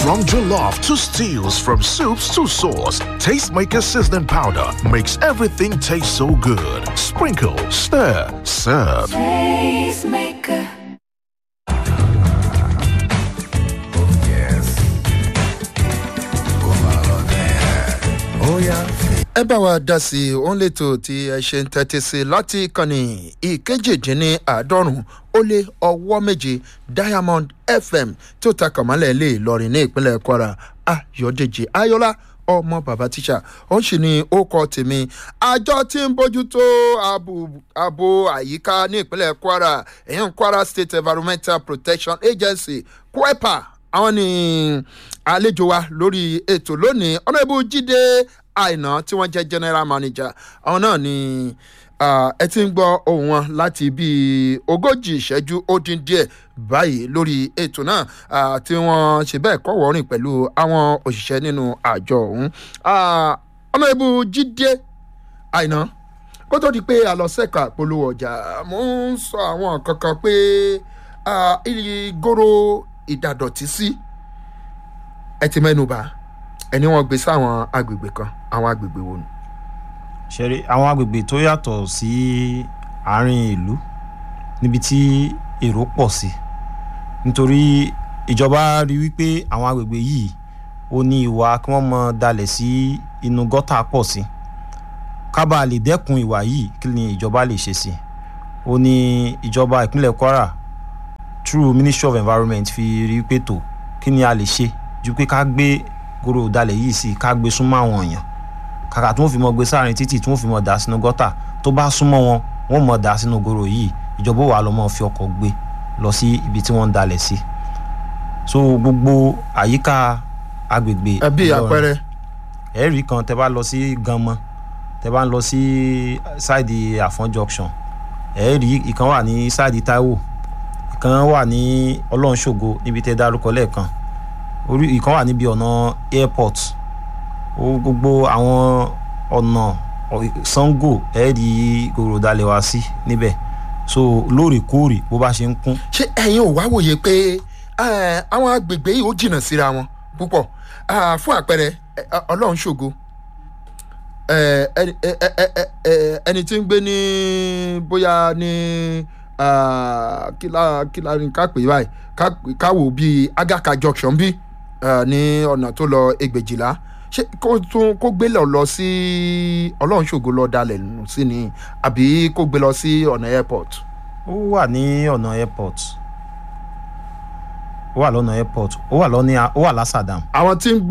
From jollof to stews, from soups to sauce, Tastemaker seasoning powder makes everything taste so good. Sprinkle, stir, serve. Tastemaker. ẹ bá wa dá sí i òun lètò tí ẹ ṣe ń tẹ́tí sí láti ìkànnì ìkejìdínláàádọ́rùn ó lé ọwọ́ méje diamond fm tó ta kàmálẹ̀ lè lọrin ní ìpínlẹ̀ kwara ayọ̀dèjì ayọ́lá ọmọ bàbá tíṣà ó sì ní ó kọ tèmi àjọ tí ń bójútó ààbò àyíká ní ìpínlẹ̀ kwara èyàn kwara state environmental protection agency kwepa àwọn ní àlejò wa lórí ètò lónìí ọ̀nàbù jíde àìná tí wọ́n jẹ́ general manager àwọn náà ni ẹ ti ń gbọ́ ohun wọn láti bíi ogójì ìṣẹ́jú ó dín díẹ̀ báyìí lórí ètò náà tí wọ́n ṣe bẹ́ẹ̀ kọ́ wọ́rìn pẹ̀lú àwọn òṣìṣẹ́ nínú àjọ ọ̀hún ọ̀nàbù jíde àìná kó tó di pé a lọ sẹ́ka polówó ọjà mo ń sọ àwọn kankan pé ìgòrò ìdàdọ̀tí sí ẹ ti mẹ́nu bá ẹni wọn gbé sáwọn agbègbè kan àwọn agbègbè wo ni. ṣeré àwọn agbègbè tó yàtọ̀ sí àárín ìlú níbi tí èrò pọ̀ sí nítorí ìjọba rí wípé àwọn agbègbè yìí ó ní ìwà kí wọ́n mọ dalẹ̀ sí inú gọ́tà pọ̀ sí kábàá lè dẹ́kun ìwà yìí kí ni ìjọba lè ṣe sí ó ní ìjọba ìpínlẹ̀ kwara through ministry of environment fi rí pé tó kí ni a lè ṣe ju pé ká gbé goro ìdálẹ̀ yìí sí ká gbé súnmọ́ àwọn èèyàn kàkà tí wọ́n fi mọ gbé sáàrin títì tí wọ́n fi mọ dà sínú gọ́tà tó bá súnmọ́ wọn wọ́n mọ dà sínú goro yìí ìjọba wà lọ́mọ fi ọkọ̀ gbé lọ sí ibi tí wọ́n ń dalẹ̀ sí so gbogbo àyíká agbègbè ẹbí àpẹẹrẹ. ẹ̀rí kan tẹ bá lọ sí ganmọ tẹ bá ń lọ sí ṣáìdì àfọ́n junction ẹ̀rí ìkan wà ní ṣáìdì taiwo ìkan wà ní ọlọ́runṣògo níbi tẹ dárúkọ lẹ́ẹ̀kan orí ìkan wà níbi ọ̀nà airport ó gbogbo àwọn ọ̀nà sango ẹ̀ẹ́dì gòròdalẹ̀ wá sí níbẹ̀ so lóòrèkóòrè bó bá ṣe ń kún. ṣé ẹ̀yin ò wá wòye pé àwọn agbègbè yìí ó jìnnà síra wọn púpọ̀ fún àpẹẹrẹ ọlọ́run ṣògo ẹni tí ń gbé ní bóyá ní kí la ní ká pè báyìí ká wò bíi agaka junction bíi ní ọ̀nà tó lọ ẹgbẹ̀jìlá ṣé kó tún kó gbé lọ lọ sí ọlọ́run ṣògo lọ dalẹ̀ nù sí ni àbí kó gbé lọ sí ọ̀nà airport. ó wà ní ọ̀nà airport ó wà lọ́nà airport ó wà lọ́ní ó wà lásàdàm. àwọn tí ń gbé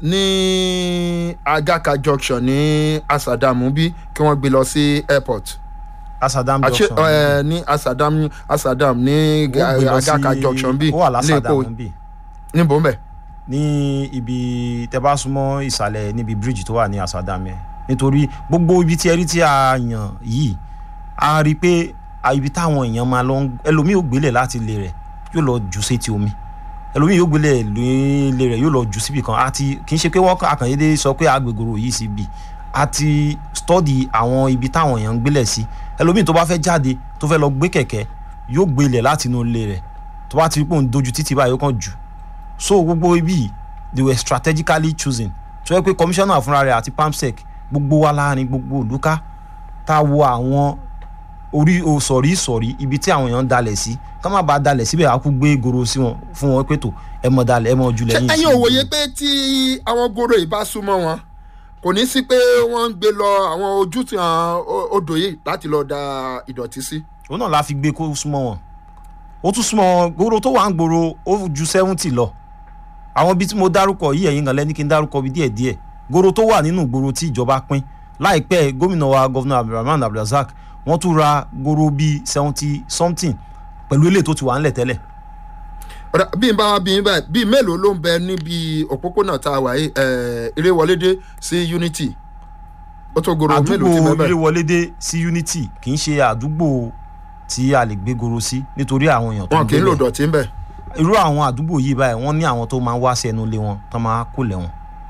ní agaka junction ní asadamu bí kí wọ́n gbé lọ sí airport. asadam Àṣé, junction ẹ, ní asadam asadam ní ó gbé lọ agaka sí- junction bí ó wà lásàdàm bí níbo ń bẹ̀. ní ibi tẹ bá súnmọ́ ìsàlẹ̀ níbi bíríìjì tó wà ní asadam yẹn nítorí gbogbo ibi tí ẹ rí tí a yàn yìí a rí i pé a- ibi táwọn èèyàn máa lọ ń ẹlòmíì ò gbélé láti ilé rẹ̀ yóò lọ jù sétí omi ẹlòmíì yóò gbélé ilé rẹ̀ yóò lọ jù síbì kan àti kì í ṣe pé wọ́n kàn- àkànyédé sọ pé agbègbòrò yìí sí bì àti stọ́dì àwọn ibi táwọn èèyàn ń gbélẹ̀ sí ẹlòmíì tó bá fẹ́ jáde tó fẹ́ lọ gbé kẹ̀kẹ́ yóò gbélé láti inú ilé rẹ̀ tó bá ti rí pé òun dojú títì báyìí ó kàn jù so gbogbo ibi yìí, they were strategically chosen tó yẹ pé commissioner fúnra rẹ̀ àti pamsec gbogbo wa láàrin gbogbo òdúká tá a wo àwọn orí o sọ̀rí sọ̀rí ibi tí àwọn èèyàn ń dalẹ̀ sí ká má bàa dalẹ̀ síbẹ̀ á kú gbé goro sí wọn fún wọn pé tó ẹ mọ̀ dalẹ̀ ẹ mọ̀ jùlẹ̀ ṣé yín ẹ̀yin ò wòye pé tí àwọn goro yìí bá súnmọ́ wọn kò ní sí pé wọ́n ń gbé lọ àwọn ojútùú àwọn o- odò yìí láti lọ da ìdọ̀tí sí. òun náà la fi gbé kó súnmọ́ wọn ó tún súnmọ́ wọn gbòòrò tó wà ń gbòòrò ó ju seventy lọ àwọn ibi tí mo dárúkọ yìí ẹ̀yin kan lẹ́ni kí n dárúkọ bí díẹ̀díẹ̀ gbòòrò tó wà nínú gbòòrò tí ìjọba pín láìpẹ́ gómìnà wa gọ́vnà abdulrahman abdulrasaq wọ́n tún ra gbòòrò bíi seventy something pẹ̀lú ilé tó ti wà ńlẹ̀ tẹ́lẹ̀ ọ̀dà bí n bá wá bí n báyìí bíi mélòó ló ń bẹ níbi òpópónà tá a wà yìí ẹ̀ eré wọlédé sí unity ó tó goro mélòó ti àdúgbò bẹ́ẹ̀ ilé wọlédé sí unity kì í ṣe àdúgbò tí a lè gbé goro sí nítorí àwọn èèyàn tó wọn ń kì í gbé lò bẹ̀. dọ̀tí ń bẹ̀. irú àwọn àdúgbò yìí báyìí wọ́n ní àwọn tó máa ń wá sí ẹnu ilé wọn tó máa kó lẹ̀ wọn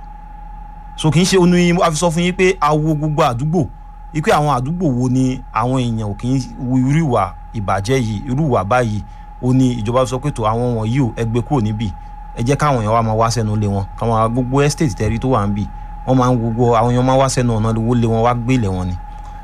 so kì í ṣe onú yín a fi sọ fún yín pé a wo gbogbo àdúgbò wípé àwọn àdúgbò wo ni àwọn èèyàn ò kì í wu irú ìwà ìbàjẹ́ yìí irú ìwà báyìí ó ní ìjọba sọ pé tó àwọn wọ̀nyí ò ẹgbẹ́ kúrò níbì ẹ jẹ́ káwọn èèyàn wá máa wá sẹ́nu lé wọn káwọn gbogbo estate tẹ́rí tó wà ń bì wọ́n máa ń gbogbo àwọn èèyàn máa wá sẹ́nu ọ̀nà owó lé wọn wá gbé ilẹ̀ wọn ni.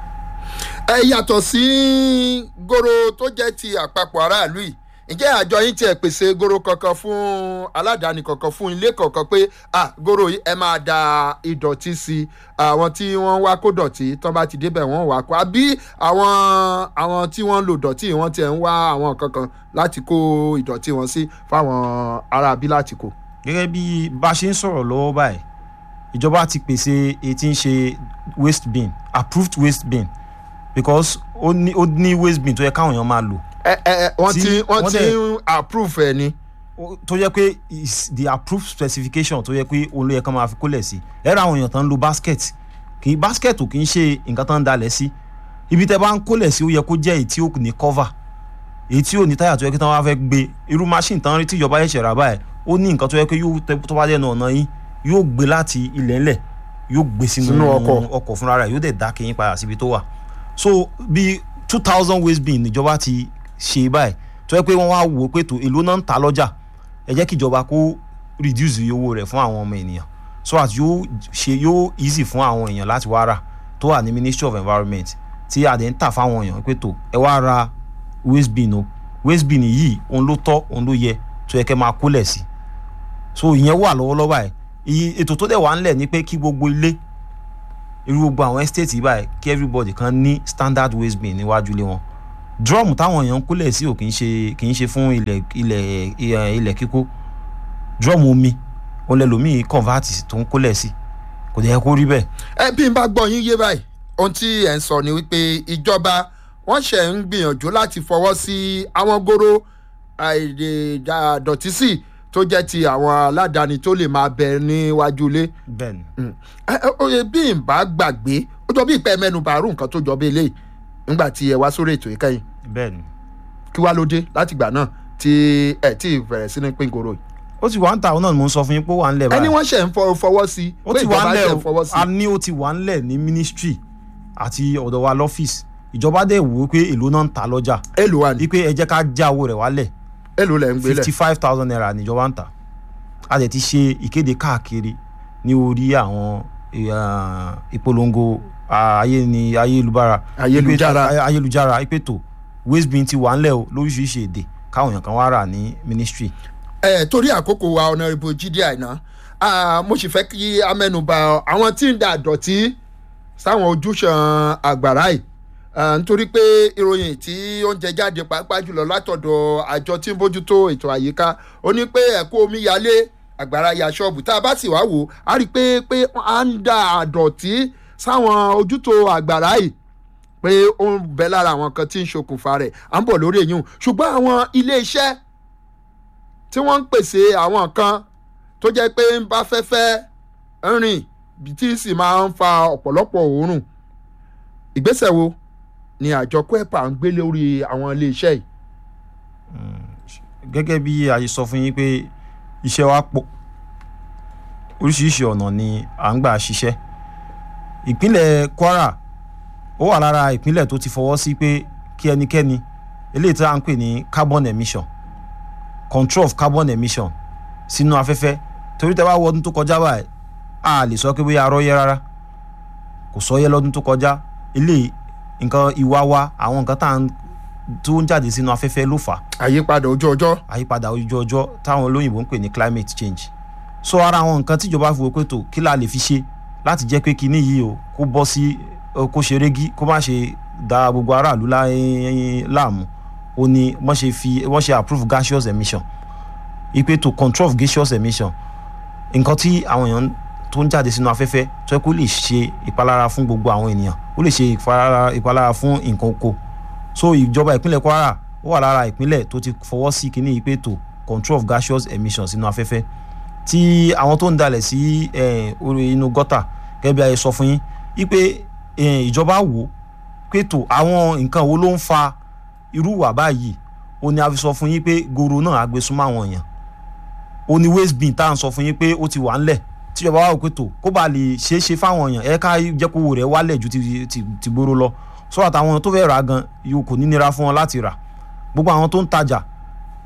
ẹ yàtọ̀ sí goro tó jẹ́ ti àpapọ̀ aráàlú yìí ǹjẹ́ àjọ yín tiẹ̀ pèsè goro kankan fún aládàáni kankan fún ilé kankan pé ah goro yìí ẹ máa da ìdọ̀tí sí àwọn tí wọ́n wá kó dọ̀tí tán bá ti débẹ̀ wọ́n wá kó àbí àwọn àwọn tí wọ́n ń lo dọ̀tí wọ́n tiẹ̀ ń wá àwọn kankan láti kó ìdọ̀tí wọn sí fáwọn aráabí láti kó. gẹ́gẹ́ bí bá a ṣe ń sọ̀rọ̀ lọ́wọ́ báyìí ìjọba ti pèsè èyí tí ń ṣe waste bin approved waste bin because ó ní ó ní waste bin tó yẹ káwọn èèyàn máa lò ẹ ẹ ẹ wọ́n Tí ti wọ́n wọ́n ti dẹ̀- ń approve ẹ ni. ó- tó yẹ pé is the approved specification tó yẹ pé òun ló yẹ kán máa fi kólẹ̀ sí ẹ ra àwọn èèyàn tán ń lo basket kì í basket ò kì í ṣe nǹkan tán ń dalẹ̀ sí ibi tẹ bá ń kólẹ̀ sí ó yẹ kó jẹ́ èyí tí ó ní cover èyí tí ò ní táyà tó yẹ kí tán wá fẹ́ gbé irú machine tán rí tí ìjọba ṣẹ̀ṣẹ̀ rà báyìí ó ní nǹkan tó yẹ pé yóò tẹ tó bá dẹnu ọ̀nà yín yóò gbé láti ilẹ̀ ńlẹ̀ yóò gbé sínú Sínú ọkọ̀. ọkọ̀ fúnra rẹ̀ yóò dẹ̀ dá kẹ́yìn padà síbi tó wà so bí two thousand waste bin níjọba ti ṣe báyìí tó yẹ pé wọ́n wá wò ó pé tó èlò náà ń ta lọ́jà ẹ jẹ́ kí ìjọba kó reduce iye owó rẹ̀ fún àwọn ọmọ ènìyàn so that yóò ṣe yóò easy fún àwọn èèyàn láti wá rà tó wà ní ministry of environment tí àdé ń tà fáwọn èèyàn pé tó ẹ wá ra waste bin o waste bin yìí òun ló tọ́ òun ló yẹ tó yẹ kẹ́ máa kólẹ̀ sí so ìyẹn wà lọ́wọ́lọ́wọ́ báyìí iye ètò tó dẹ̀ wà ńlẹ̀ ni pé kí gbogbo ilé irú gbogbo àwọn estate yìí báyìí kí everybody kan ní standard waste bin níwájú ilé wọn drum táwọn èèyàn ń kólẹ̀ sí ò kì í ṣe kì í ṣe fún ilẹ̀ ilẹ̀ ilẹ̀ ilẹ̀ kíkó drum omi òun lẹ́lòmíì convert tó ń kólẹ̀ sí kò dẹ̀ yẹ kó rí bẹ́ẹ̀ ẹ bí n bá gbọ́ yín yé báyìí ohun tí ẹ̀ ń sọ ni wípé ìjọba wọ́n ṣẹ̀ ń gbìyànjú láti fọwọ́ sí àwọn goro àìdèdàdọ̀tí sí tó jẹ́ ti àwọn aládàáni tó lè máa bẹ níwájú ilé bẹ́ẹ̀ ni Mm. Ẹ, ẹ, oye bí n bá gbàgbé ó jọ bí ìpẹ́ mẹ́nu bàárù nǹkan tó jọ bí eléyìí nígbà tí ẹ wá sórí ètò ìkẹyìn bẹ́ẹ̀ ni kí wá ló dé láti ìgbà náà tí ẹ tí ì bẹ̀rẹ̀ sí ní pín goro yìí. ó ti wà ń ta òun náà ni mò ń sọ fún yín pé ó wà ń lẹ̀ ẹni báyìí wọ́n ṣẹ̀ ń fọ- fọwọ́ sí ó pé ti wà ìjọba ń lẹ̀ ṣẹ̀ ń fọwọ́ o sí. a ní ó ti wà ń lẹ̀ ní ministry àti ọ̀dọ̀ wa lọ́fíìsì ìjọba dẹ̀ wò ó pé èlò náà ń ta lọ́jà èlò wa ni wípé ẹ jẹ́ ká já owó rẹ̀ wálẹ̀ èlò lẹ̀ ń gbélẹ̀. fifty five thousand naira níjọba ń tà a dẹ̀ ti ṣe ìkéde káàkiri ní orí àwọn eh, ìpolongo ah, ayé ni ayélujára Ayélujára. Ipe- ayélujára ìpètò waste bin ti wà ńlẹ̀ o lóríṣiríṣi èdè káwọn èèyàn kan wá rà ní ministry ẹ torí àkókò wa ọ̀nàrẹ́bù jíde àìná ah, mo sì fẹ́ kí amẹ́nuba àwọn tí ń da àdọ̀tí sáwọn ojúṣàn àgbàrá yìí Ah, nítorí pé ìròyìn tí ó ń jẹ jáde pàápàá jùlọ látọ̀dọ̀ àjọ tí ń bójútó ètò àyíká ó ní pé ẹ̀kọ́ omi yalé àgbàrá ya ṣọ́ọ̀bù tá a bá sì wá wò á rí i pé pé à ń da àdọ̀tí sáwọn ojútó àgbàrá yìí pé ó ń bẹ lára àwọn kan tí ń ṣokùnfà rẹ̀ à ń bọ̀ lórí èyí ṣùgbọ́n àwọn ilé iṣẹ́ tí wọ́n ń pèsè àwọn kan tó jẹ́ pé ń bá fẹ́fẹ́ rìn tí sì máa ń fa ọ̀pọ̀lọpọ̀ òórùn ìgbésẹ̀ wo ni àjọ kwepa ń gbé lórí àwọn iléeṣẹ́ yìí. gẹ́gẹ́ bí a ṣe sọ fún yín pé iṣẹ́ wa pọ̀ oríṣiríṣi ọ̀nà ni à ń gbà ṣiṣẹ́ ìpínlẹ̀ Kwara ó wà lára ìpínlẹ̀ tó ti fọwọ́ sí pé kí ẹnikẹ́ni eléyìí tí a ń pè ní carbon emission control of carbon emission sínú afẹ́fẹ́ torí tẹ́ bá wọ ọdún tó kọjá báyìí a lè sọ pé bóyá arọ́yẹ́ rárá kò sọ́yẹ́ lọ́dún tó kọjá eléyìí nǹkan ìwà wa àwọn nǹkan tá à ń tó ń jáde sínú afẹ́fẹ́ ló fà á àyípadà ojú ọjọ́ àyípadà ojú ọjọ́ táwọn olóyìnbó ń pè ní climate change so ara àwọn nǹkan tíjọba fi wò pé tó kí la lè fi ṣe láti jẹ́ pé kinní yìí o kó bọ́ sí o, kó ṣe régí kó má ṣe da gbogbo aráàlú lá- láàmú ó ní wọ́n ṣe fi wọ́n ṣe approve gaseous emission ipe to control of gaseous emission nǹkan tí àwọn èèyàn tó ń jáde sínú afẹ́fẹ́ tó yẹ kó lè ṣe ìpalára fún gbogbo àwọn ènìyàn ó lè ṣe ìpalára ìpalára fún nǹkan oko so ìjọba ìpínlẹ̀ Kwara ó wà lára ìpínlẹ̀ tó ti fọwọ́ sí kinní yìí pé tó control of gaseous emissions sínú afẹ́fẹ́ tí àwọn tó ń dalẹ̀ sí eh, orí inú gọ́tà gẹ́gẹ́ bí a yẹ sọ fún yín wípé eh, ìjọba wò ó pé tó àwọn nǹkan wo ló ń fa irú ìwà báyìí ó ní a fi sọ fún yín pé goro náà á gbé súnmọ́ àwọn èèyàn ó ní waste bin tá à ń sọ fún yín pé ó ti wà ńlẹ̀ tíjọba wà wò pé tó kó bá lè ṣeé ṣe fáwọn èèyàn ẹ ká jẹ́ kó owó rẹ̀ wálẹ̀ ju ti ti ti gbóró lọ sọ́dọ̀ àtàwọn tó fẹ́ rà gan yóò kò ní nira fún wọn láti rà gbogbo àwọn tó ń tajà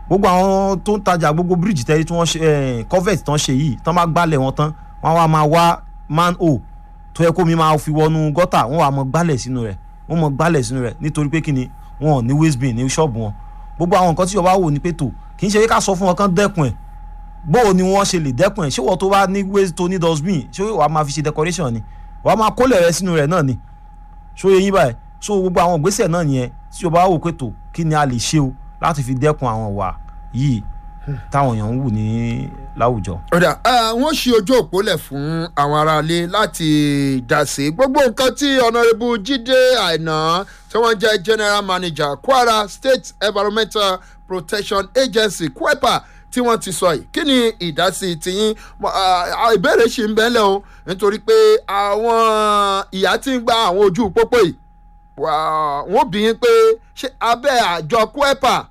gbogbo àwọn tó ń tajà gbogbo bíríìjì tẹ́lẹ̀ tí wọ́n ṣe eh, covert tán ṣe yìí tán bá gbálẹ̀ wọn tán wọ́n wá máa wá man o tó yẹ kó mi máa fi wọnú gọ́tà wọ́n wá mọ gbálẹ̀ sínú rẹ̀ wọ́n mọ gbálẹ̀ sínú rẹ̀ nítorí pé kíni wọn ò ní waste bin ní ṣọ́ọ̀bù wọn gbogbo àwọn nǹkan tí ìjọba wò ní pé tò kì í ṣe ká sọ fún wọn kán dẹ́kun ẹ̀ bó o ni wọ́n ṣe lè dẹ́kun ẹ̀ ṣé wọ́n tó bá ní waste tó ní dustbin ṣé wàá máa fi ṣe decoration ni wàá máa kólẹ̀ rẹ sínú rẹ̀ náà ni ṣó yẹ yín báyìí so gbogbo àwọn ìgbésẹ̀ náà yẹn tí ìjọba wò pé tò kí ni a lè ṣe o láti fi dẹ́kun àwọn wà yìí táwọn èèyàn ń wù ní láwùjọ. ọ̀dà wọ́n ṣí ojú òpó lẹ̀ fún àwọn aráalé láti dá sí gbogbo nǹkan tí ọ̀nàrẹ́bù jíde àìná tí wọ́n jẹ́ general manager kwara state environmental protection agency kwepa tí wọ́n ti sọ yìí kí ni ìdásí tiyín Mo- ah, ìbéèrè ṣì ń bẹ́lẹ̀ o nítorí pé àwọn ìyá tí ń gba àwọn ojú pópó yìí wà- wọ́n bí yín pé ṣé abẹ́ àjọ kwepa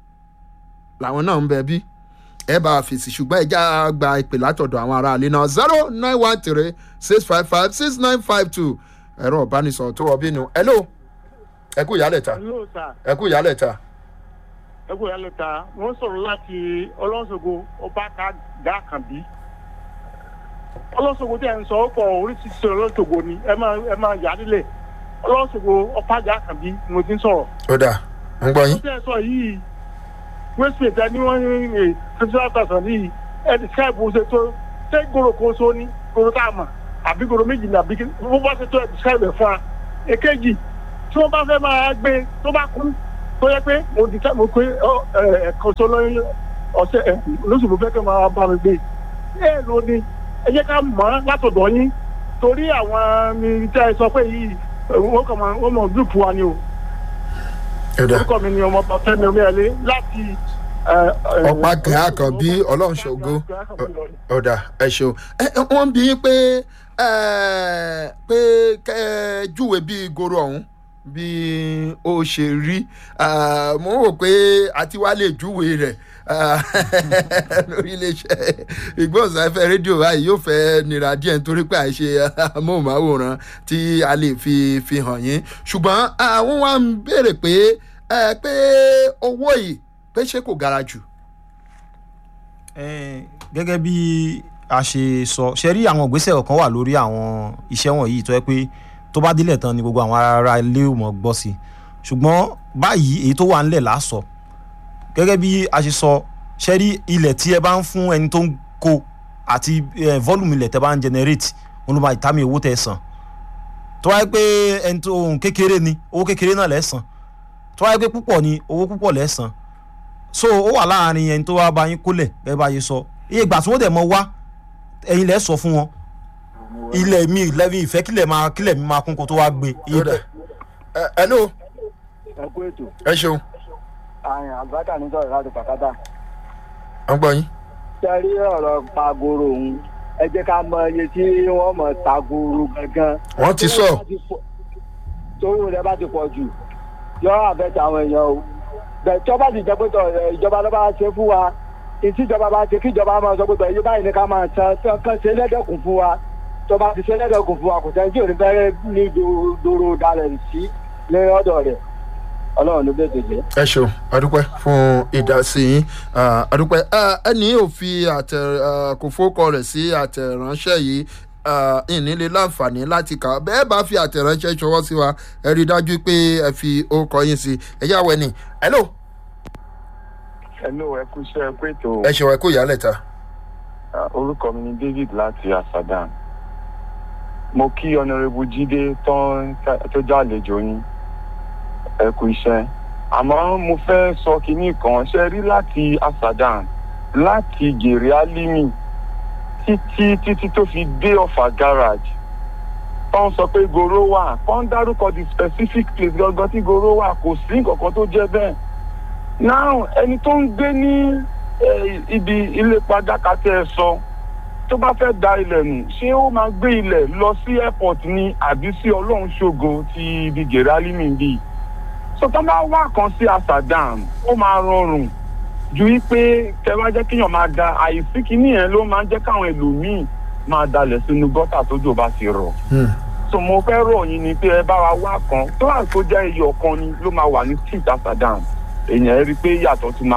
làwọn náà ń bẹ bí ẹ bá a fèsì ṣùgbọ́n ẹ já gba ìpè látọ̀dọ̀ àwọn aráàlú náà zero nine one three six five five six nine five two ẹ̀rọ ìbánisọ̀rọ̀ tó wọ bínú hello ẹ kú ìyálẹ̀ ta Hello sir. ẹ kú ìyálẹ̀ ta ẹ kú ìyá lẹ́ta wọ́n sọ̀rọ̀ láti ọlọ́sọ̀gbọ̀ ọba ká gá kànbí. ọlọ́sọ̀gbọ̀ tí ẹ̀ ń sọ ọ́ pọ̀ oríṣiríṣi ọlọ́sọ̀gbọ̀ ni ẹ máa ẹ máa yà á nílẹ̀ ọlọ́sọ̀gbọ̀ ọba gá kànbí ni mo ti ń sọ̀rọ̀. ó dà ń gbọ́ ó yín tẹ́ ẹ sọ yìí westgate ẹni wọ́n ní ní fifty five thousand yìí ẹ ti ṣáìbù ṣe tó ṣé goro kan so ní goro tá a mọ̀ àbí goro méjì ní àbí kí wọ́n bá ṣe tó ẹ ti ṣáìbù ẹ̀ fún wa. èkejì tí wọ́n bá fẹ́ máa gbé tó bá kú tó yẹ pé mo di mo pé ẹ̀kan tó lọ́yìn ọ̀sẹ̀ ẹ̀ lóṣù mo fẹ́ kẹ́ máa bá mi gbé ẹ ló ní ẹ jẹ́ ká mọ̀ ọ́ látọ̀dọ̀ yín torí àwọn mi tẹ́ ẹ sọ pé yìí wọ́n kàn máa wọ́n mọ̀ gúrùpù wa ni o ó dà orúkọ mi ni ọmọ bàtẹ́mi omíyalé láti. ọ̀pá gàá kan bí ọlọ́run ṣògo ó dà ẹ ṣeun ẹ ẹ, wọ́n ń bí yín pé ẹ, pé kẹ́ ẹ júwe bí goro ọ̀hún bí ó ṣe rí Ah, mo rò pé àti wá lè júwe rẹ̀ ah, lórí iléeṣẹ́ ìgbóhùnsáfẹ́ rédíò báyìí yóò fẹ́ nira díẹ̀ nítorí pé àìṣe amóhùnmáwòrán tí a lè fi fi hàn yín ṣùgbọ́n àwọn wa ń béèrè pé ẹ, pé owó yìí pé ṣé kò gara jù. Eh, gẹ́gẹ́ bí a ṣe sọ ṣe rí àwọn ìgbésẹ̀ kan wà lórí àwọn iṣẹ́ wọ̀nyí tó yẹ pé tó bá délẹ̀ tán ni gbogbo àwọn ará ilé ò mọ̀ gbọ́ sí i ṣùgbọ́n báyìí èyí tó wà ńlẹ̀ lásọ gẹ́gẹ́ bí a ṣe sọ ṣe rí ilẹ̀ tí ẹ bá ń fún ẹni tó ń kó àti eh, volume ilẹ̀ tẹ́ bá ń generate wọn ló máa ìtàmì owó tẹ́ san tó wáyé pé ẹni tó ohun kékeré ni owó kékeré náà lẹ́ san tó wáyé pé púpọ̀ ni owó púpọ̀ lẹ́ san so ó wà láàrin ẹni tó wá bá yín kólẹ̀ bẹ́ẹ̀ bá yín sọ iye ìgbà tí wọ́n dẹ̀ mọ wá ẹ̀yin lẹ́ sọ fún wọn ilẹ̀ mi lẹ́bi ìfẹ́ kílẹ̀ máa kílẹ̀ mi máa kún kó tó wá gbé iye Ó dà. Ẹ, hello ẹ kú ètò ẹ ṣeun àyàn àgbàkà ní sọ̀rọ̀ láti pàkátà. à ń gbọ́ yín. sẹ́rí ọ̀rọ̀ pagoro òun ẹ jẹ́ ká mọ iye tí wọ́n mọ̀ tagoro gangan. wọ́n ti sọ tówó rẹ bá ti pọ̀ jù yọ àfẹ́tẹ̀ àwọn èèyàn o. bẹ́ẹ̀ tí wọ́n bá ti jẹ́ pé tọ̀ ẹ̀, ìjọba ló bá ṣe fún wa ìtí ìjọba bá ṣe kí ìjọba máa sọ pé tọ̀ iye báyìí ni ká máa san tí wọ́n kàn ṣe lẹ́dẹ̀kùn fún wa tó bá ti ṣe lẹ́dẹ̀kùn fún wa kò sẹ́ni tí ò ní fẹ́rẹ́ ní dòrò- dòrò dalẹ̀ sí ní ọ̀dọ̀ rẹ̀ ọlọ́run ló bẹ̀ tètè. ẹ ṣeun adúpẹ́ fún ìdásí yín Ah, adúpẹ́ Ah, ẹni ò fi àtẹ ah, kò fowókọ rẹ̀ sí àtẹ̀ránṣẹ́ yìí ah, ìnílẹ̀ láǹfààní láti kà á bẹ́ẹ̀ bá fi àtẹ̀ránṣẹ́ ṣọwọ́ sí wa ẹ rí i dájú pé ẹ fi orúkọ yín sí ẹ yá wẹ̀ ni hello hello ẹ kú iṣẹ́ ẹ pé tó ẹ ṣeun ẹ kó ìyálẹ̀ ta orúkọ mi ni david láti asadan mo kí ọ̀nàrẹ́bù jíde tán tó jàlejò yín ẹ kú iṣẹ́ àmọ́ mo fẹ́ sọ kinní kan ṣe rí láti asadan láti gèrè alimi títí títí tó fi dé ọ̀fà garage tán sọ pé goro wà kán dárúkọ the specific place gangan tí goro wà kò sí nǹkan kan tó jẹ́ bẹ́ẹ̀ now ẹni tó ń gbé ní eh, ibi ilé padàkà tẹ ẹ sọ tó bá fẹ́ da ilẹ̀ nù ṣé ó máa gbé ilẹ̀ lọ sí airport ni àbí sí ọlọ́run ṣògo ti ibi gèrálímì bíi so tó bá wà kan sí asadam ó máa rọrùn ju wípé tẹ bá jẹ́ kéèyàn máa da àìsí kínní yẹn ló máa ń jẹ́ káwọn ẹlòmíì máa dalẹ̀ sínú gọ́tà tójò bá ti rọ̀ so mo fẹ́ rọ̀ yín ni pé ẹ bá wa wá kan tó wà tó jẹ́ iyọ̀ kan ni ló máa wà ní street asadam èèyàn ẹ rí i pé yàtọ̀ tún máa wà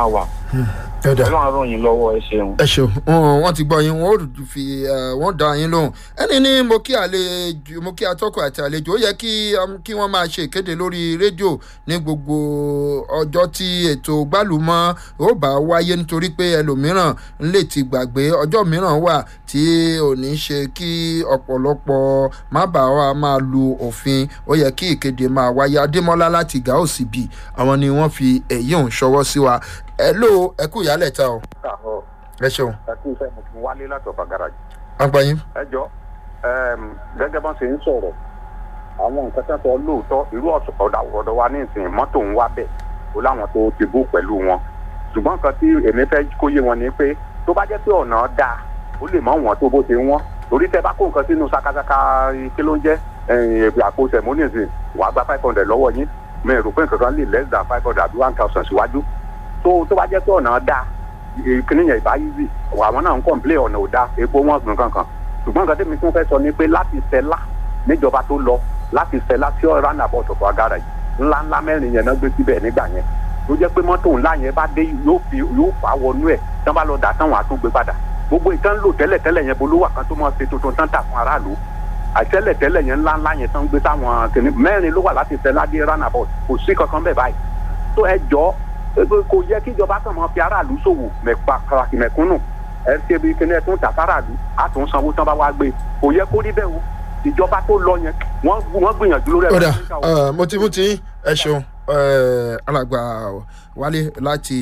ẹ̀dá ọlọ́run á ràn yín lọ́wọ́ ẹ ṣeun. ẹ ṣeun wọn wọn ti gbọ́ yín wọn ò fi eh, wọn dá yín lóhùn ẹni ní mo kí àlejò mo kí atọ́kọ̀ àti àlejò ó yẹ kí um, kí wọ́n máa ṣe ìkéde lórí rédíò ní gbogbo ọjọ́ tí ètò gbálùmọ́ ó bá wáyé nítorí pé ẹlòmíràn lè ti gbàgbé ọjọ́ mìíràn wà tí ò ní ṣe kí ọ̀pọ̀lọpọ̀ má bàa wá máa lu òfin ó yẹ kí ìkéde máa wáyé adémọ́lá láti gàósì bì àwọn ni wọ́n fi èyí òun ṣọwọ́ sí wa ẹ ló ẹ kú ìyálẹ̀ ta o káàárọ̀ ẹ ṣeun ẹkú iṣẹ́ mo ti wálé láti ọ̀fà garage. agbáyín. ẹ jọ gẹ́gẹ́ bá ṣe ń sọ̀rọ̀ àwọn nǹkan tó ń sọ lóòótọ́ irú ọ̀dà ọ̀dọ̀ wa ní ìsìn mọ́tò ń wá bẹ̀ ó láwọn tó ti bú pẹ̀lú wọn ṣùgbọ́n nǹkan tí èmi fẹ́ kó yé wọn ni pé tó bá jẹ́ pé ọ̀nà dáa ó lè mọ wọn tó bó ṣe wọ́n torí tẹ bá kó nǹkan sínú sakasaka kí ló ń jẹ́ ẹ̀yìn àpò sẹ̀mónìsì wàá gba five hundred lọ́wọ́ yín mi rò pé nǹkan kan lè less than five hundred àbí one thousand síwájú tó tó bá jẹ́ pé ọ̀nà dáa kíní yẹn ìbá yízì àwọn náà ń kọ̀ǹplé ọ̀nà ò dáa epo wọn gbọ̀n kankan ṣùgbọ́n nǹkan tẹ́mi tún fẹ́ sọ ni pé láti sẹ́lá níjọba tó lọ láti sẹ́lá sí ọ̀rá nàbọ̀ ọ̀tọ̀kọ̀ agara yìí ńlá ńlá mẹ́rin yẹn náà gbé síbẹ̀ nígbà yẹn tó jẹ́ pé mọ́tò ńlá yẹn bá dé yóò fi yóò fà wọnú ẹ̀ tán bá lọ dà tán wọn á tún gbé padà gbogbo ìtàn lò tẹ́lẹ̀ tẹ́lẹ̀ yẹn bolówà kan tó mọ̀ ṣe tuntun tán tà fún aráàlú àtẹ́lẹ̀ tẹ́lẹ̀ yẹn ńlá ńlá yẹn tán gbé táwọn kìnnì mẹ́rin ló wà láti sẹ́lá dé ránàbọ̀ kò sí kankan bẹ́ẹ̀ báyìí tó ẹ jọ kò yẹ kí ìjọba kan máa fi aráàlú ṣòwò mẹ́pa kàràkì mẹ́kúnnù ẹ ṣe bí kíní ẹ tún tà fáráàlú á tún sanwó tán bá wá gbé kò yẹ kó rí bẹ́ẹ̀ o ìjọba tó lọ yẹn wọ́n wọ́n gbìyànjú lórí kódà ẹ̀rọ mo ti mú ti ẹ ṣeun eh, alàgbà wálé láti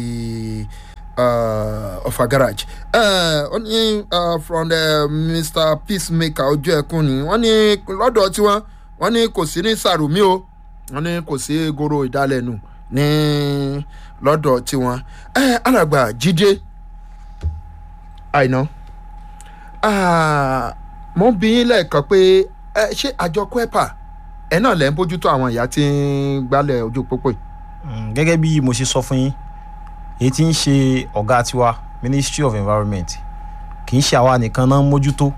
uh, ọ̀fà garage ó ní uh, from the mr peacemaker ojú ẹkún ni wọ́n ní lọ́dọ̀ tiwọn wọ́n ní kò sí ní sàrùmí o wọ́n ní kò sí goro ìdálẹ́nu ní lọ́dọ̀ tiwọn Eh, alàgbà jíde àìná mo ń bí yín lẹ́ẹ̀kan pé ẹ, ṣé àjọ kwepa ẹ náà lẹ́ ń bójútó àwọn ìyá tí ń gbálẹ̀ ojú pópó yìí. Mm, gẹ́gẹ́ bí mo ṣe sọ fún yín èyí tí ń ṣe ọ̀gá tiwa ministry of environment kì í ṣe àwa nìkan náà ń mójútó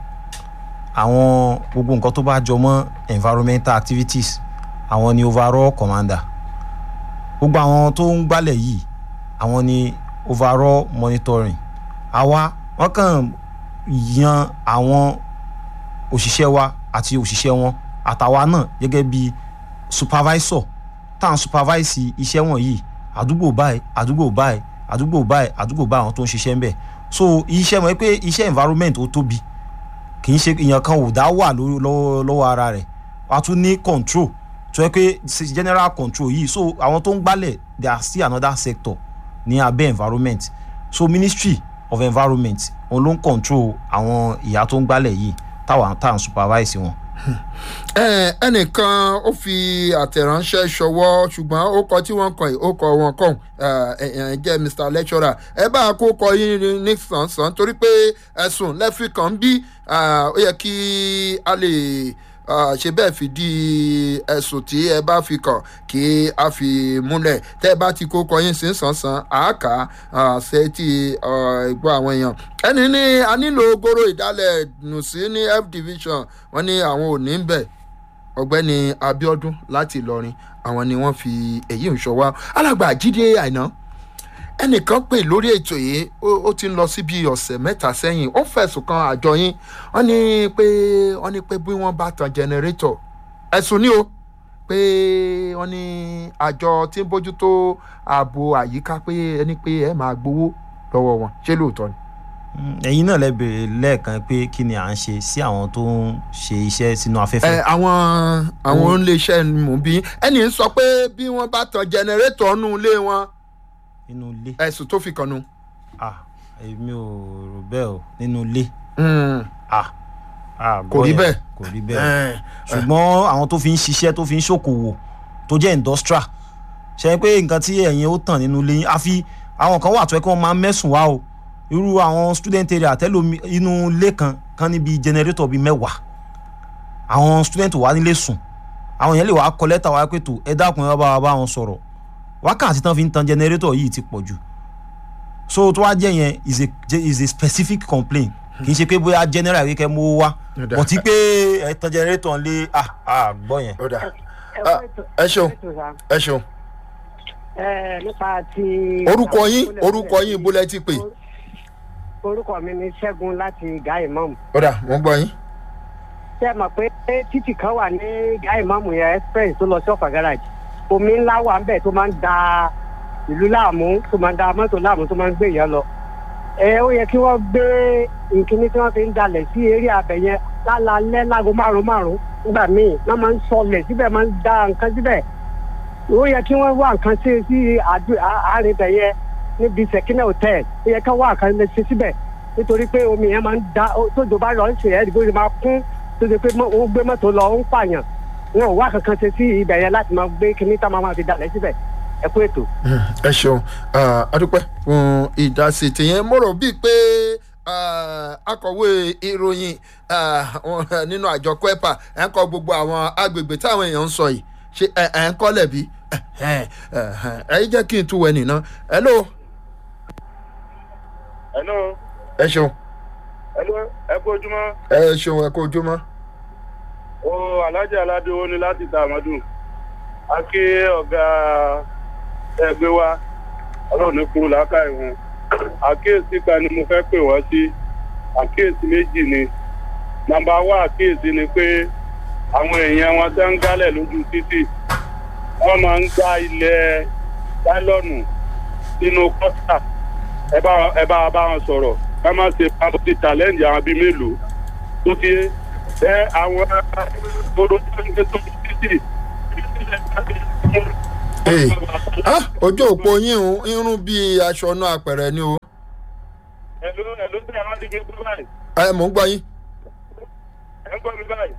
àwọn gbogbo nǹkan tó bá jọ mọ́ environmental activities àwọn ni overall commander gbogbo àwọn tó ń gbálẹ̀ yìí àwọn ni overall monitoring àwa wọ́n kàn yan àwọn òṣìṣẹ́ wa àti òṣìṣẹ́ wọn àtàwa náà gẹ́gẹ́ bí supervisor tá à ń supervise iṣẹ́ wọ̀nyí àdúgbò báyìí àdúgbò báyìí àdúgbò báyìí àdúgbò báyìí àwọn tó ń ṣiṣẹ́ ń bẹ̀ so iṣẹ́ mọ̀ pé iṣẹ́ environment ó tóbi kì í ṣe èèyàn kan ò dá wà lórí- lọ́wọ́ lọ́wọ́ ara rẹ̀ wàá tún ní control tó yẹ pé ṣe general control yìí so àwọn tó ń gbálẹ̀ they are still another sector ní abẹ́ environment so ministry of environment òun ló ń control àwọn ìyá tó ń gbálẹ̀ yìí táwọn tá à ń supervise wọn. Ẹ, ẹnìkan ó fi àtẹ̀ránṣẹ́ ṣọwọ́ ṣùgbọ́n ó kọ tí wọ́n kọ yìí ó kọ wọn kọ́ ẹ̀ jẹ́ mr lecturer ẹ bá a kó kọ yín ní sàn-sàn torí pé ẹ̀sùn lẹ́fì kan bí ó yẹ kí a lè ah, ṣe bẹ́ẹ̀ fìdí ẹ̀sùn tí ẹ bá fi kàn kí a fi múlẹ̀ tẹ́ ẹ bá ti kó kọ yín sí sàn-sàn àáká ṣe ti gbọ́ àwọn èèyàn ẹni ní a nílò goro ìdálẹ̀ nù sí ní f division wọ́n ní àwọn ò ní bẹ̀ ọ̀gbẹ́ni abiodun láti ìlọrin àwọn ni wọ́n fi èyí ń ṣọwọ́ alàgbà jíde àìná ẹnìkan pè lórí ètò yìí ó ó ti ń lọ sí bíi ọ̀sẹ̀ mẹ́ta sẹ́yìn ó fẹ̀sùn kan àjọ yín wọ́n ní pé wọ́n ní pé bí wọ́n bá tan jẹnẹrétọ̀ ẹ̀sùn ni o pé wọ́n ní àjọ tí ń bójútó ààbò àyíká pé ẹni pé ẹ máa gbowó lọ́wọ́ wọn ṣé lóòótọ́ ni. Mm, ẹ̀yin náà lẹ bèrè lẹ́ẹ̀kan pé kí ni à ń ṣe sí àwọn tó ń ṣe iṣẹ́ sínú ẹ afẹ́fẹ́. àwọn àwọn oníléeṣẹ́ ni mò ń bí ẹnì ń sọ pé bí wọ́n bá tan jẹnẹrétọ̀ nù ilé wọn nínú ilé ẹ̀sùn tó fi kàn nù. ah èmi ò rò bẹ́ẹ̀ o nínú ilé Mm. ah ah Kò rí gbọ́ yẹn, bẹ́ẹ̀. kò rí bẹ́ẹ̀ Eh, ṣùgbọ́n àwọn tó fi ń ṣiṣẹ́ tó fi ń ṣòkòwò tó jẹ́ industrial ṣe pé nǹkan tí ẹ̀yin ó tàn nínú ilé yín àfi àwọn kan wà tó yẹ kí wọ́n máa ń mẹ́sùn wá o irú àwọn student area tẹ́lómi inú ilé kan kan níbi generator bíi mẹ́wàá àwọn student wà nílé sùn àwọn yẹn lè wá kọ lẹ́tà wá pé tó ẹ dákun ẹ wá bá wa bá wọn sọ̀rọ̀ wákàtí tán fi ń tan generator yìí ti pọ̀ jù so tó wá jẹ́ yẹn is a is a specific complaint kì í ṣe pé bóyá general wíkẹ́ mú wá Ó dáa. bọ̀tí pé ẹ tan generator ń lé ah ah gbọ́ yẹn. ó dà Ah, ẹ ṣeun ẹ ṣeun ẹ nípa ti. orúkọ yín orúkọ yín bó lẹ ti pè. orúkọ mi ni ṣẹ́gun láti gáì mọ́mù. ọ̀dà wọ́n gbọ́ yín. ṣé ẹ mọ̀ pé títì kan wà ní gáì mọ́mù yẹn express tó lọ sí ọ̀fà garage omi ńlá wà ń bẹ̀ tó máa ń da ìlú láàmú tó máa ń da mọ́tò láàmú tó máa ń gbé èèyàn lọ. ẹ ó yẹ kí wọ́n gbé nkíní tí wọ́n fi ń dalẹ̀ sí eré abẹ yẹn lálálẹ́ láago márùn márùn nígbà míì wọ́n máa ń sọlẹ̀ síbẹ̀ máa ń da nǹkan síbẹ̀ ó yẹ kí wọ́n wá nǹkan ṣe sí àárín ibẹ̀ yẹn níbi sẹ̀kínà hotel ó yẹ kí wọ́n wá nǹkan lè ṣe síbẹ̀ nítorí pé omi yẹn máa ń da tójò bá lọ ń ṣe ẹ́ ìdìbò yẹn máa kún tó ṣe pé ó gbé mọ́tò lọ ó ń pààyàn wọn ò wá kankan ṣe sí ibẹ̀ yẹn láti máa gbé kíní tá máa fi dalẹ̀ síbẹ̀ ẹ kú ètò. ẹ ṣeun adúpẹ́ fún ìdásí tìyẹn mo rò bíi pé akọ̀wé ìròyìn nínú àjọ kwepa ẹ̀ ń kọ gbogbo àwọn agbègbè táwọn èèyàn ń sọ yìí ṣe ẹ̀ ń kọ́lẹ̀ bí ẹ yí jẹ́ kí n tún wẹ̀ nìna hello. hello. ẹ ṣeun. hello ẹ kú ojúmọ́. ẹ ṣeun ẹ kú ojúmọ́. o alájà aládéwó ni láti ta àmọ́dún a kí ọ̀gá ẹgbẹ́ wa ọlọ́run ní kúrú làákàyè wọn àkíyèsí kan ni mo fẹ́ pè wọ́n sí àkíyèsí méjì ni nàmbà wá àkíyèsí ni pé àwọn èèyàn wọn tẹ́ ń gálẹ̀ lójú títì wọ́n máa ń gbá ilẹ̀ láìlọ́nù sínú kọ́tà ẹ bá bá wọn sọ̀rọ̀ ká má ṣe pàtó ti challenge àwọn bíi mélòó tó ti ẹ àwọn gbọdọ tó ń gbé tó títì. ojú òpó yín irun bíi aṣọ náà àpẹẹrẹ ni o. ẹ̀ló ẹ̀ló tí a máa ń gbé gbé báyìí. ẹ mò ń gbọ́ yín. ẹ ń gbọ́ mi báyìí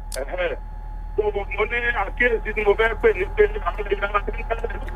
mo ní àkíyèsí tí mo fẹ́ pè ní pé àwọn ènìyàn máa ń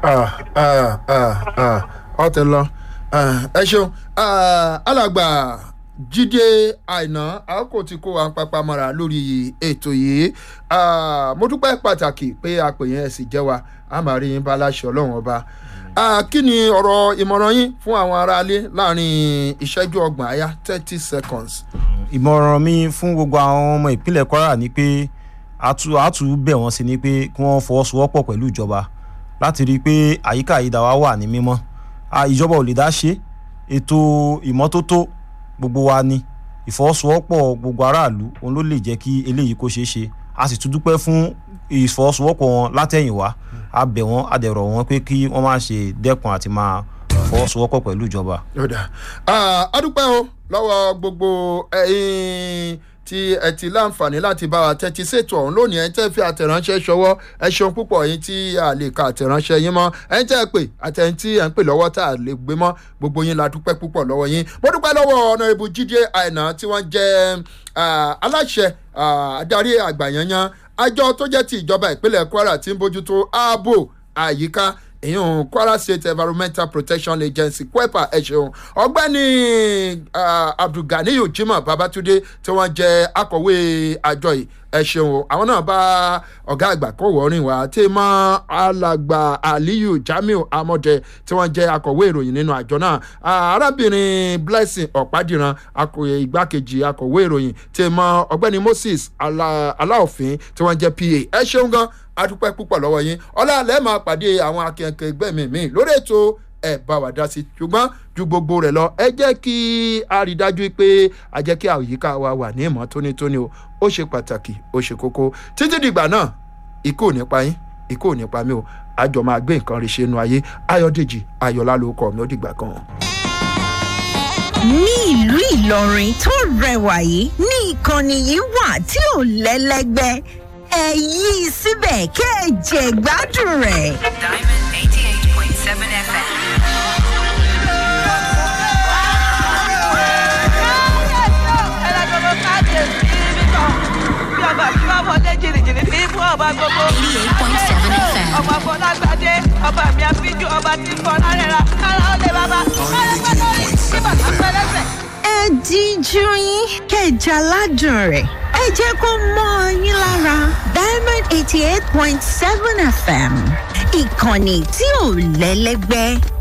tẹ́lẹ̀. ọ ti lọ ẹ ṣeun alàgbà jíde àìná àkókò tí kò wá ń papá mọ́ra lórí ètò yìí mo dúpẹ́ pàtàkì pé àpè yẹn sì jẹ́ wa a máa rí yín bá láṣẹ ọlọ́run ọba kí ni ọ̀rọ̀ ìmọ̀ràn yín fún àwọn aráalé láàrin ìṣẹ́jú ọgbọ̀n àyà thirty seconds. ìmọ̀ràn mi fún gbogbo àwọn ọmọ ìpínlẹ̀ kwara ni pé àtú àtú bẹ̀ wọ́n sí ni pé kí wọ́n fọwọ́sowọ́pọ̀ pẹ̀lú ìjọba láti rí i pé àyíká àyídà wa wà ní mímọ́ ìjọba ò lè dá ṣe ètò ìmọ́tótó gbogbo wa ni ìfọwọ́sowọ́pọ̀ gbogbo aráàlú òun ló lè jẹ́ kí eléyìí kó ṣeé ṣe a sì tún dúpẹ́ fún ìfọwọ́sowọ́pọ̀ wọn látẹ̀yìnwá a bẹ̀ wọ́n a dẹ̀ rọ̀ wọ́n pé kí wọ́n má ṣe dẹ́kun àti máa fọwọ́sowọ́pọ̀ pẹ̀lú ìjọba. a dúpẹ́ o lọ́wọ́ gbogbo ẹ̀yin tí ẹ ti láǹfààní láti bá wa tẹ́tí ṣètò ọ̀hún lónìí ẹ̀ ń tẹ́ fi àtẹ̀ránṣẹ́ ṣọwọ́ ẹ ṣeun púpọ̀ yín tí a lè ka àtẹ̀ránṣẹ́ yín mọ́ ẹ̀ ń tẹ́ ẹ pè àtẹ̀yìn tí ẹ̀ ń pè lọ́wọ́ tá a lè gbé mọ́ gbogbo yín la dúpẹ́ púpọ̀ lọ́wọ́ yín mo dúpẹ́ lọ́wọ́ ọ̀nà ìbò jíde àìná tí wọ́n jẹ́ aláṣẹ adarí àgbàyanyan àjọ tó jẹ́ ti ìjọba ìpínlẹ̀ kwara tí ń bójútó ààbò àyíká ìyún kwara state environmental protection agency kwepa ẹ ṣeun ọgbẹni abdulganiyu jimoh babatunde tí wọn jẹ akọwé àjọ yìí ẹ ṣeun àwọn náà bá ọgá àgbà kó wọrin wá tí mọ alàgbà aliyu jamiu amọdẹ tí wọn jẹ akọwé ìròyìn nínú àjọ náà arábìnrin blessing ọ̀pádìran igbákejì akọwé ìròyìn tí mọ ọgbẹni moses aláòfin tí wọn jẹ pa ẹ ṣeun gan adúpẹ́ púpọ̀ lọ́wọ́ yín ọlá alẹ́ máa pàdé àwọn akẹ́kẹ́ ẹgbẹ́ mi mi lórí ètò ẹ̀ bá wà dá sí ṣùgbọ́n ju gbogbo rẹ̀ lọ ẹ jẹ́ kí a rí dájú pé a jẹ́ kí àyíká wa wà ní ìmọ̀ tónítóní o ó ṣe pàtàkì ó ṣe kókó títí dìgbà náà ikú ò ní pa yín ikú ò ní pa mí o àjọ máa gbé nǹkan rí ṣe nu ayé ayọ̀dèjì ayọ̀lá ló kọ̀ mí ó dìgbà kan. ní ìlú ìlọrin tó rẹwà yìí ní ìkànnì yìí wà tí ò lẹ́lẹ́gbẹ́ ẹ yí i síbẹ̀ kẹ́ ẹ jẹ̀ gbádùn rẹ̀. Diamond 88.7 FM. ọba fọlágbádé ọba mi àfijù ọba tí fọlá rẹ̀ ra kára ó lè bàbá kára pẹ́ lórí kí bàtà pẹ́ lẹ́sẹ̀. ẹ díjú yín kẹjà ládùn rẹ̀ ẹ jẹ́ kó mọ́ ọ yín lára diamond eighty eight point seven fm ìkànnì tí ò lẹ́lẹ́gbẹ́